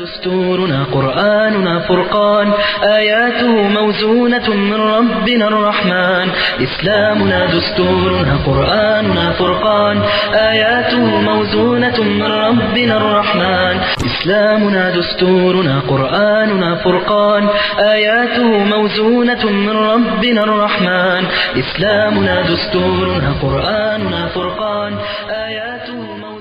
دستورنا قرآننا فرقان آياته موزونة من ربنا الرحمن إسلامنا دستورنا قرآننا فرقان آياته موزونة من ربنا الرحمن إسلامنا دستورنا قرآننا فرقان آياته موزونة من ربنا الرحمن إسلامنا دستورنا قرآننا فرقان آياته موزونة من ربنا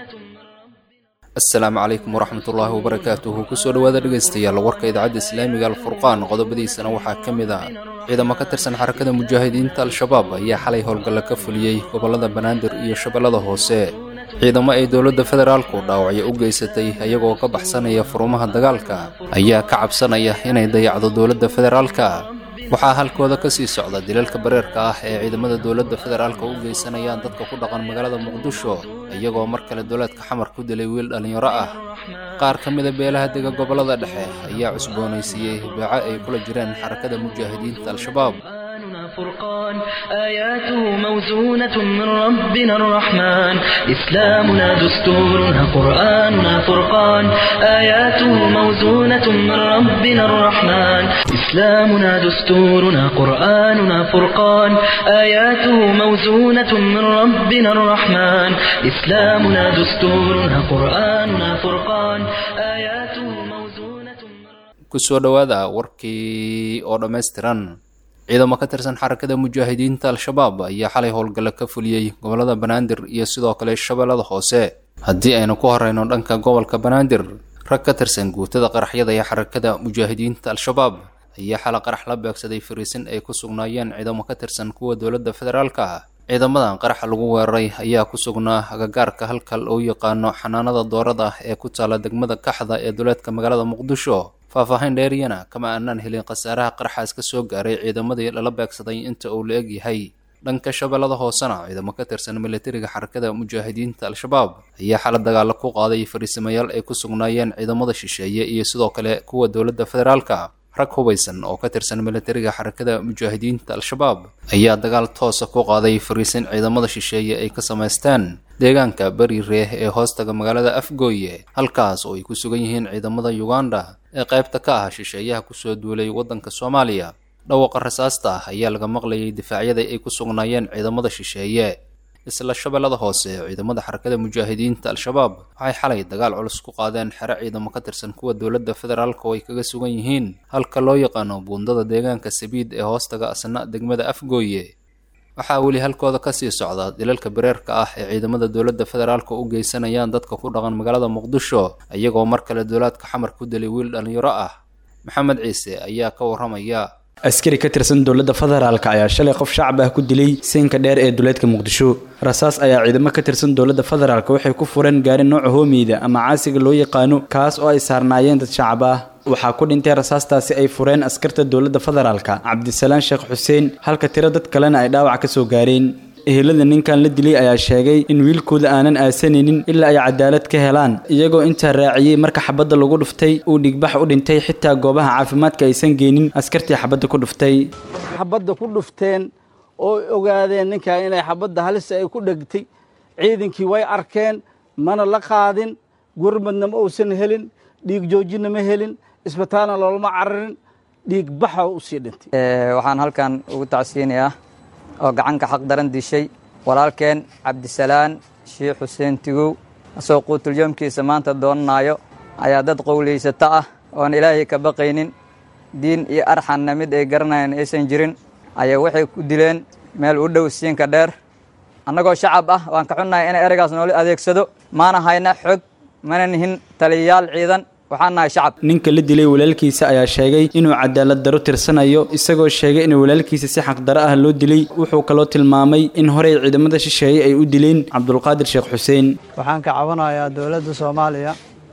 asalaamu calaykum waraxmatullaahi wabarakaatuhu kusoo dhowaada dhegaystayaal warka idaacadda islaamiga alfurqaan qodobadiisana waxaa ka mid ah ciidamo ka tirsan xarakada mujaahidiinta al-shabaab ayaa xalay howlgalla ka fuliyey gobollada banaadir iyo shabeellada hoose ciidamo ay dowladda federaalku dhaawacyo u geysatay ayagoo ka baxsanaya furumaha dagaalka ayaa ka cabsanaya inay dayacdo dowladda federaalka waxaa halkooda ka sii socda dilalka bareerka ah ee ciidamada dowladda federaalka u geysanayaan dadka ku dhaqan magaalada muqdisho iyagoo mar kale dowlaadka xamar ku dilay wiil dhallinyaro ah qaar ka mida beelaha dega gobollada dhexe ayaa cusboonaysiiyey beeco ay kula jireen xarakada mujaahidiinta al-shabaab قرآننا فرقان آياته موزونة من ربنا الرحمن إسلامنا دستورنا قرآننا فرقان آياته موزونة من ربنا الرحمن إسلامنا دستورنا قرآننا فرقان آياته موزونة من ربنا الرحمن إسلامنا دستورنا قرآننا فرقان آياته موزونة من kusoo dhowaada warkii oo dhammaystiran ciidamo ka tirsan xarakada mujaahidiinta al-shabaab ayaa xalay howlgalla ka fuliyey gobollada banaadir iyo sidoo kale shabeellada hoose haddii aynu ku horeyno dhanka gobolka banaadir rag ka tirsan guutada qaraxyada ee xarakada mujaahidiinta al-shabaab ayaa xala qarax la beegsaday fariisin ay ku sugnaayeen ciidamo ka tirsan kuwa dowladda federaalka ciidamadan qaraxa lagu weeraray ayaa ku sugnaa agagaarka halka loo yaqaano xanaanada doorada ee ku taala degmada kaxda ee duleedka magaalada muqdisho faahfaahin dheeriyana kama aanaan helin khasaaraha qaraxaas ka soo gaaray ciidamadii lala beegsaday inta uu la eg yahay dhanka shabeellada hoosena ciidamo ka tirsan militariga xarakada mujaahidiinta al-shabaab ayaa xala dagaalo ku qaaday fariisamayaal ay ku sugnaayeen ciidamada shisheeye iyo sidoo kale kuwa dowladda federaalka rag hubaysan oo ka tirsan militariga xarakada mujaahidiinta al-shabaab ayaa dagaal toosa ku qaaday fariisin ciidamada shisheeye ay ka samaysteen deegaanka beri reeh ee hoostaga magaalada afgooye halkaas oo ay ku sugan yihiin ciidamada uganda ee qaybta ka ah shisheeyaha kusoo duulay waddanka soomaaliya dhawaqa rasaasta ah ayaa laga maqlayay difaacyada ay ku sugnaayeen ciidamada shisheeye isla shabeellada hoose ciidamada xarakada mujaahidiinta al-shabaab waxay xalay dagaal culus ku qaadeen xero ciidamo ka tirsan kuwa dowladda federaalka oo ay kaga sugan yihiin halka loo yaqaano buundada deegaanka sabiid ee hoostaga asna degmada afgooye waxaa weli halkooda kasii socda dilalka bareerka ah ee ciidamada dowladda federaalka u geysanayaan dadka ku dhaqan magaalada muqdisho iyagoo mar kale dowlaadka xamar ku dilay wiil dhallinyaro ah maxamed ciise ayaa ka waramaya askari ka tirsan dowladda federaalka ayaa shalay qof shacab ah ku dilay siinka dheer ee duleedka muqdisho rasaas ayaa ciidamo ka tirsan dowladda federaalk waxay ku fureen gaari nooca hoomeyda ama caasiga loo yaqaano kaas oo ay saarnaayeen dad shacab ah waxaa ku dhintay rasaastaasi ay fureen askarta dowladda federaalka cabdisalaan sheekh xuseen halka tiro dad kalena ay dhaawac ka soo gaareen ehelada ninkan la dilay ayaa sheegay in wiilkooda aanan aasanaynin ilaa ay cadaalad ka helaan iyagoo intaa raaciyey marka xabadda lagu dhuftay uu dhigbax u dhintay xitaa goobaha caafimaadka aysan geenin askartii xabadda ku dhuftay xabadda ku dhufteen oo ogaadeen ninkan inay xabadda halisa ay ku dhegtay ciidankii way arkeen mana la qaadin gurmadna ma uusan helin dhiig joojinna ma helin isbitaalna loolama cararin dhiig baxa u sii dhintay waxaan halkan ugu tacsiinayaa oo gacanka xaq daran dishay walaalkeen cabdisalaan sheikh xuseen tigow asoo quutulyoomkiisa maanta doonanayo ayaa dad qowlaysato ah oon ilaahay ka baqaynin diin iyo arxanna mid ay garanayaan aysan jirin ayaa waxay ku dileen meel u dhow siinka dheer annagoo shacab ah waan ka xunnahay in ereygaas noola adeegsado maana hayna xog mana nihin taliyayaal ciidan waxaan nahay shacab ninka la dilay walaalkiisa ayaa sheegay inuu cadaalad daro tirsanayo isagoo sheegay in walaalkiisa si xaqdaro ah loo dilay wuxuu kaloo tilmaamay in horey ciidamada shisheeye ay u dileen cabdulqaadir sheekh xuseen waxaan ka cabanayaa dowladda soomaaliya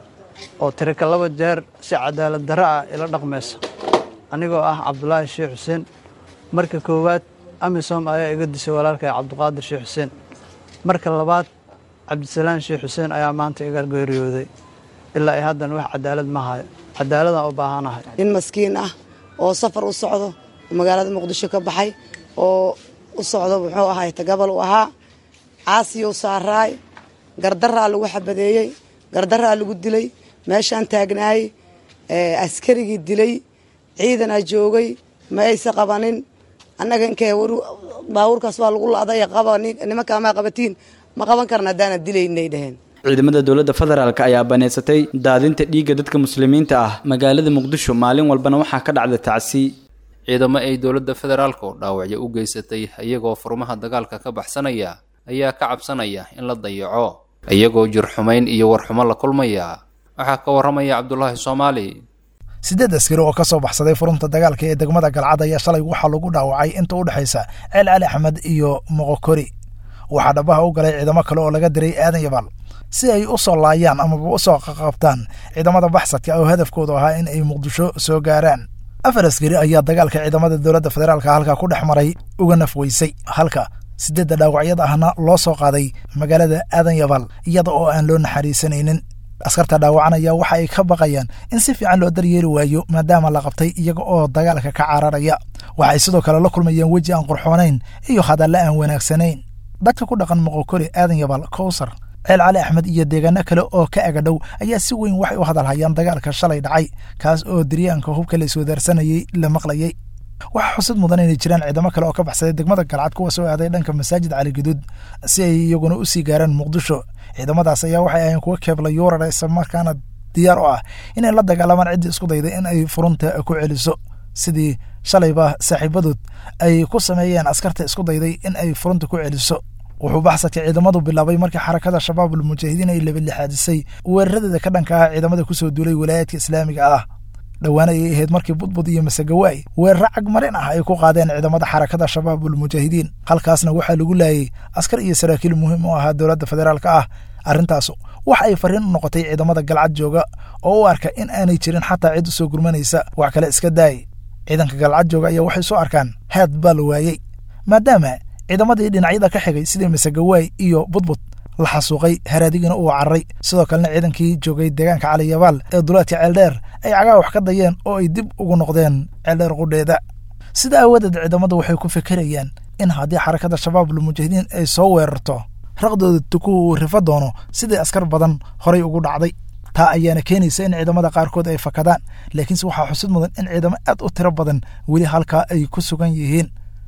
oo tirika laba jeer si cadaalad darro ah ila dhaqmaysa anigoo ah cabdulaahi sheekh xuseen marka koowaad amisom ayaa iga disay walaalkay cabdiqaadir sheekh xuseen marka labaad cabdisalaan sheekh xuseen ayaa maanta iga geeriyooday ilaa ay haddana wax cadaalad ma hayo cadaaladaan u baahanahay nin maskiin ah oo safar u socdo oo magaalada muqdisho ka baxay oo u socdo muxuu ahay tagabal u ahaa caasiyuu saaraay gardaraa lagu xabadeeyey gardaraa lagu dilay meeshaan taagnaay askarigii dilay ciidanaa joogay ma aysa qabanin annaga inkee baabuurkaas waa lagu la-day qaba nimankaa maa qabatiin ma qaban karna haddaana dilaynay dheheen ciidamada dowladda federaalk ayaa baneysatay daadinta dhiigga dadka muslimiinta ah magaalada muqdisho maalin walbana waxaa ka dhacda tacsi ciidamo ay dowladda federaalka oo dhaawacyo u geysatay iyagoo furmaha dagaalka ka baxsanaya ayaa ka cabsanaya in la dayaco iyagoo jir xumayn iyo warxumo la kulmaya waxaa ka warramaya cabdulaahi soomaali siddeed askari oo ka soo baxsaday furunta dagaalka ee degmada galcad ayaa shalay waxaa lagu dhaawacay inta u dhexaysa ceel cali axmed iyo moqokori waxaa dhabaha u galay ciidamo kale oo laga diray aadan yabaal si ay u soo laayaan amaba u soo qaqabtaan ciidamada baxsadka oo hadafkoodu ahaa in ay muqdisho soo gaaraan afar askari ayaa dagaalka ciidamada dowladda federaalka halka ku dhex maray uga nafweysay halka siddeedda dhaawacyada ahna loo soo qaaday magaalada aadan yabaal iyada oo aan loo naxariisanaynin askarta dhaawacanaya waxa ay ka baqayaan in si fiican loo daryeeli waayo maadaama la qabtay iyaga oo dagaalka ka cararaya waxay sidoo kale la kulmayeen weji aan qurxoonayn iyo hadalle aan wanaagsanayn dadka ku dhaqan moqokori aadan yabaal kowsar ceel cali axmed iyo deegaano kale oo ka agadhow ayaa si weyn waxay u hadalhayaan dagaalka shalay dhacay kaas oo diryaanka hubka la iswadaarsanayay la maqlayay waxaa xusid mudan inay jiraan ciidamo kale oo ka baxsaday degmada galcad kuwa soo aaday dhanka masaajid cali guduud si ay iyaguna u sii gaaraan muqdisho ciidamadaas ayaa waxay ahayn kuwa keebla yuurar islamarkaana diyaar u ah inay la dagaalamaan ciddii isku dayday in ay furunta ku celiso sidii shalayba saaxiibadood ay ku sameeyeen askarta isku dayday in ay furunta ku celiso wuxuu baxsadka ciidamadu bilaabay markii xarakada shabaabul mujaahidiin ay labalixaadisay weeraradeeda ka dhanka ah ciidamada kusoo duulay walaayaadka islaamiga ah dhowaan ayay ahayd markii budbud iyo masagawaay weeraro cagmarin ah ay ku qaadeen ciidamada xarakada shabaabul mujaahidiin halkaasna waxaa lagu laayay askar iyo saraakiil muhiim u ahaa dowladda federaalka ah arrintaasu waxa ay fariin u noqotay ciidamada galcad jooga oo u arka in aanay jirin xataa cid u soo gurmanaysa wax kale iska daay ciidanka galcad jooga ayaa waxay soo arkaan haad baa la waayey maadaama ciidamadii dhinacyada ka xigay sidii masagawaay iyo budbud la xasuuqay haraadigina uu cararay sidoo kalena ciidankii joogay deegaanka caliyabaal ee duleedka ceeldheer ay cagaa wax ka dayeen oo ay dib ugu noqdeen ceeldheer qudheeda sida aawadeed ciidamadu waxay ku fekerayaan in haddii xarakada shabaabul mujaahidiin ay soo weerarto raqdooda tukuhu uu rifa doono sidii askar badan horay ugu dhacday taa ayaana keenaysa in ciidamada qaarkood ay fakadaan laakiinse waxaa xusid mudan in ciidamo aad u tiro badan weli halkaa ay ku sugan yihiin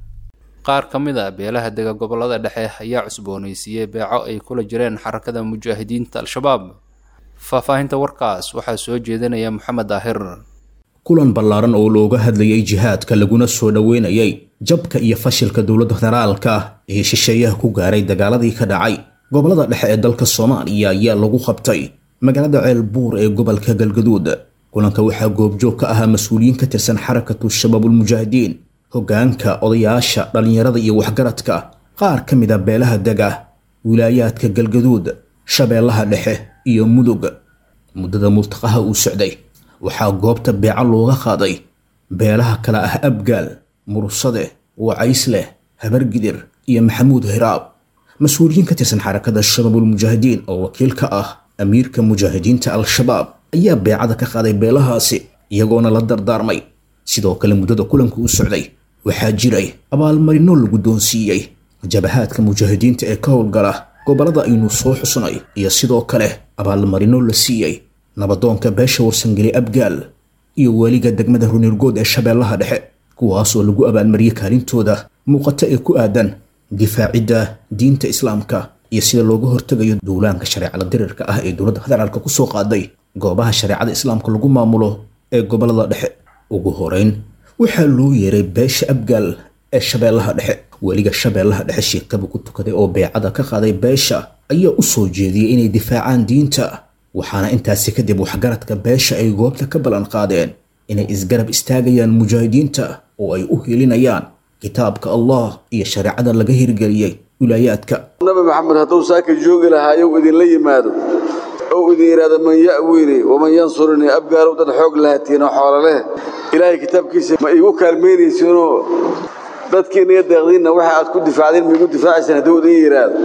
qaar ka mid a beelaha dega gobollada dhexe ayaa cusboonaysiiyey beeco ay kula jireen xarakada mujaahidiinta al-shabaab faahfaahinta warkaas waxaa soo jeedinaya moxamed daahir kulan ballaaran oo looga hadlayay jihaadka laguna soo dhoweynayay jabka iyo fashilka dowladda federaalka ee shisheeyaha ku gaaray dagaaladii ka dhacay gobollada dhexe ee dalka soomaaliya ayaa lagu qabtay magaalada ceelbuur ee gobolka galgaduud kulanka waxaa goobjoog ka ahaa mas-uuliyiin ka tirsan xarakatu shabaabulmujaahidiin hoggaanka odayaasha dhallinyarada iyo waxgaradka qaar ka mid a beelaha dega wilaayaadka galgaduud shabeellaha dhexe iyo mudug muddada multaqaha uu socday waxaa goobta beeco looga qaaday beelaha kale ah abgaal mursade wacaysleh habargidir iyo maxamuud hiraab mas-uuliyiin ka tirsan xarakada shabaabulmujaahidiin oo wakiil ka ah amiirka mujaahidiinta al-shabaab ayaa beecada ka qaaday beelahaasi iyagoona la dardaarmay sidoo kale muddada kulanka u socday waxaa jiray abaalmarino la guddoonsiiyey jabahaadka mujaahidiinta ee ka howlgala gobollada aynu soo xusnay iyo sidoo kale abaalmarino la siiyey nabadoonka beesha warsangeli abgaal iyo weliga degmada runirgood ee shabeellaha dhexe kuwaasoo lagu abaalmariyey kaalintooda muuqata ee ku aadan difaacidda diinta islaamka iyo sida looga hortegayo duulaanka shareecada dirirka ah ee dowladda federaalka kusoo qaaday goobaha shareecada islaamka lagu maamulo ee gobollada dhexe ugu horeyn waxaa loo yeeray beesha abgaal ee shabeellaha dhexe weliga shabeellaha dhexe sheekaba ku tukaday oo beecada ka qaaday beesha ayaa u soo jeediyey inay difaacaan diinta waxaana intaasi kadib waxgaradka beesha ay goobta ka ballan qaadeen inay isgarab istaagayaan mujaahidiinta oo ay u helinayaan kitaabka allah iyo shareecada laga hirgeliyey wilaayaadka nabi maxamed hadduu saaka joogi lahaayow idinla yimaado ou idin yidhaahdo man ya'wiinii waman yansurinii abgaalow dad xoog lahatiinoo xoolo leh ilaahay kitaabkiisa ma iigu kaalmaynaysiinoo dadkiinna iyo deeqdiinna waxa aad ku difaacdeen ma igu difaacaysaan hadduu idin yidhaahdo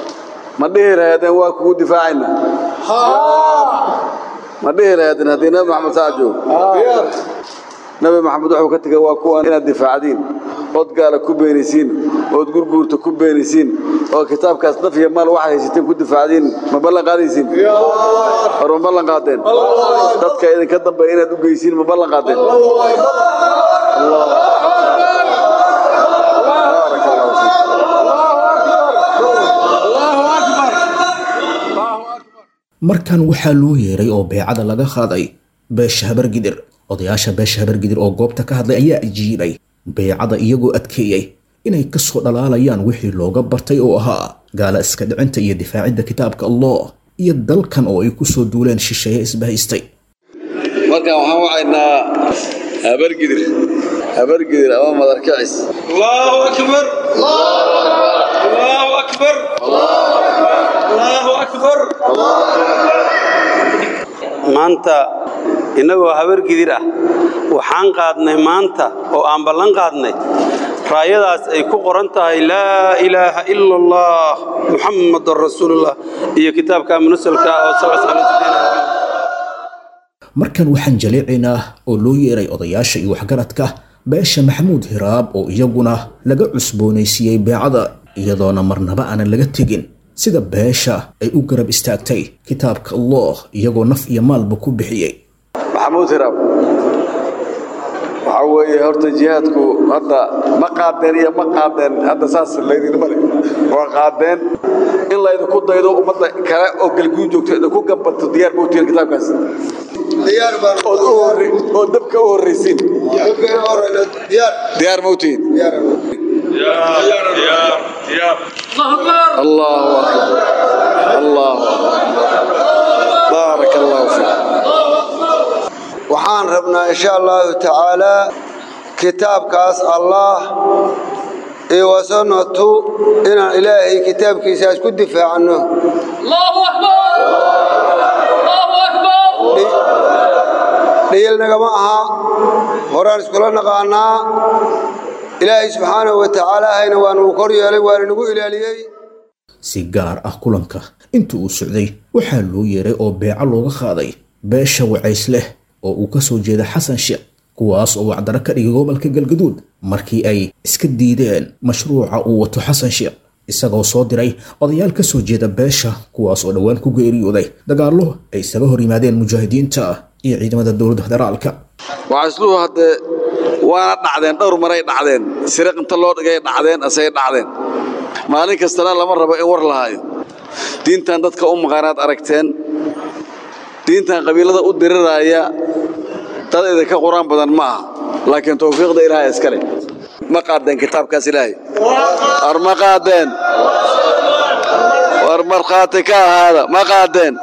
ma dhihi lahaydeen waa kugu difaacayna ma dhihi lahaydeen haddii nabi maxamed saa joogo nabi maxamed wuxuu ka tegay waa kuwan inaad difaacdiin ood gaala ku beenaysiin ood gurguurta ku beenisiin oo kitaabkaas naf iyo maal waxaad haysateen ku difaacdiin ma ballan qaadaysiin war ma ballan qaadeen dadka idinka dambeeya inaad u geysiin ma ballan qaadeen markan waxaa loo yeeray oo beecada laga qaaday beesha habargidir odayaasha beesha habargidir oo goobta ka hadlay ayaa ajiibay beecada iyagoo adkeeyey inay ka soo dhalaalayaan wixii looga bartay oo ahaa gaala iska dhicinta iyo difaacidda kitaabka allah iyo dalkan oo ay ku soo duuleen shisheeye isbahaystay markaan waxaan wacaynaa habargidir habargidir ama madarkicis allahu akbar allahu akbar allahu akbar maanta innagoo habargidir ah waxaan qaadnay maanta oo aan ballan qaadnay raayadaas ay ku qoran tahay laa ilaaha ila allah muxammadun rasuulullah iyo kitaabka munasalka oo markan waxaan jaleecaynaa oo loo yeeray odayaasha iyo waxgaradka beesha maxamuud hiraab oo iyaguna laga cusboonaysiiyey beecada iyadoona marnaba aanan laga tegin sida beesha ay u garab istaagtay kitaabka allah iyagoo naf iyo maalba ku bixiyey maxamuud hiraab waxaa weeye horta jihaadku hadda ma qaadeen iyo ma qaadeen hadda saas laydinma le waa qaadeen in laydinku daydo ummadda kale oo galguud joogto idinku gambato diyaar ma utihin kitaabkaas oo dabka u horraysiin diyaar ma utihin الله أكبر الله بارك الله فيك waxaan rabnaa insha allahu tacaalaa kitaabkaas allah iyo wasanatu inaan ilaahay kitaabkiisaas ku difaacno dhiyilnagama aha horaan iskula naqaanaa ilaahay subxaanahu wa tacaala hayna waanuu kor yeelay waana nagu ilaaliyey si gaar ah kulanka inta uu socday waxaa loo yeeray oo beeco looga qaaday beesha wacays leh oo uu ka soo jeeda xasan sheekh kuwaas oo wacdaro ka dhigay gobolka galgaduud markii ay iska diideen mashruuca uu wato xasan sheekh isagoo soo diray odayaal ka soo jeeda beesha kuwaas oo dhowaan ku geeriyooday dagaallo ay isaga hor yimaadeen mujaahidiinta iyo ciidamada dowladda federaalka wacaysluhu haddee waana dhacdeen dhowr maray dhacdeen siriq inta loo dhigay dhacdeen asay dhacdeen maalin kastana lama rabo in war lahaayo diintan dadka u maqaanaad aragteen diintan qabiilada u diriraya dad idinka qur-aan badan ma aha laakiin tawfiiqda ilaahay iska leh ma qaadeen kitaabkaas ilaahay war ma qaadeen war markhaati ka ahaada ma qaadeen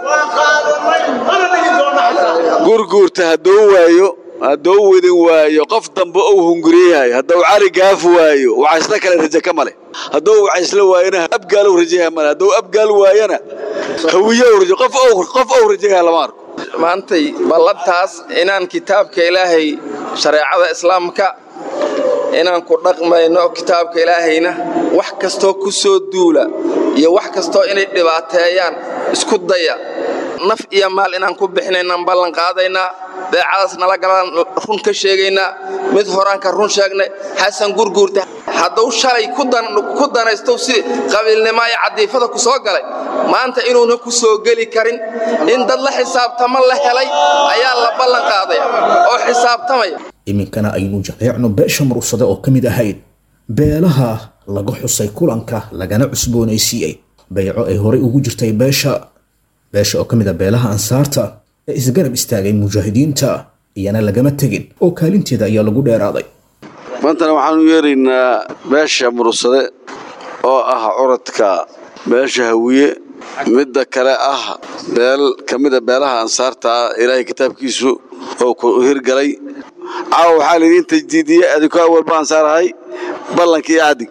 gurguurta hadduu waayo hadduu wedin waayo qof dambe ou hunguriyahay hadduu cali gaaf waayo wacaysla kale raje ka male hadduu wacaysla waayona abgaalow rajaha male hadduu abgaal waayona hawiyow raje qof qof ou rajaha lama arko maantay ballantaas inaan kitaabka ilaahay shareecada islaamka inaan ku dhaqmayno kitaabka ilaahayna wax kastoo ku soo duula iyo wax kastoo inay dhibaateeyaan isku daya naf iyo maal inaan ku bixinaynaan ballan qaadaynaa beecadaas nala galaan run ka sheegaynaa mid horaan ka run sheegnay xasan gurguurta hadduu shalay ku danaysto si qabiilnimo iyo cadiifada ku soo galay maanta inuuna ku soo geli karin in dad la xisaabtama la helay ayaa la ballan qaadaya oo xisaabtamaya iminkana aynu jaleecno beesha murugsade oo ka mid ahayd beelaha laga xusay kulanka lagana cusboonaysiiyey bayco ay horay ugu jirtay beesha beesha oo ka mid a beelaha ansaarta ee isgarab istaagay mujaahidiinta iyana lagama tegin oo kaalinteeda ayaa lagu dheeraaday maantana waxaanu yeeraynaa beesha murugsade oo ah curadka beesha hawiye midda kale ah beel ka mida beelaha ansaarta ah ilaahay kitaabkiisu oo ku hirgalay caawa waxaa laydiin tajdiidiye adinku awalba ansaarahay ballankii iyo caddig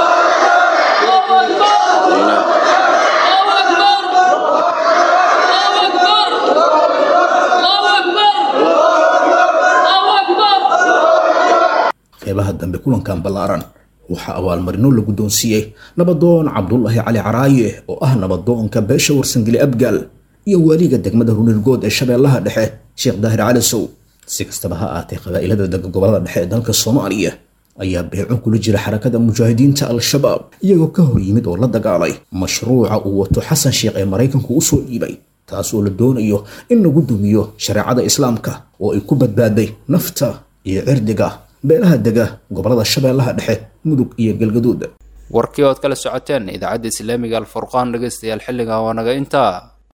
qeybaha dambe kulankan ballaaran waxaa abaalmarino la guddoonsiiyey nabadoon cabdulaahi cali caraaye oo ah nabadoonka beesha warsangeli abgaal iyo waaliga degmada runirgood ee shabeellaha dhexe sheekh daahir cali sow si kastaba ha aatee qabaa'ilada dega gobolada dhexe ee dalka soomaaliya ayaa beeco kula jira xarakada mujaahidiinta al-shabaab iyagoo ka hor yimid oo la dagaalay mashruuca uu wato xasan sheekh ee maraykanku usoo dhiibay taas oo la doonayo in lagu dumiyo shareecada islaamka oo ay ku badbaaday nafta iyo cirdiga beelaha dega gobolada shabeellaha dhexe mudug iyo galgaduud warkii ood kala socoteen idaacadda islaamiga alfurqaan dhegaystayaal xilligan waa naga intaa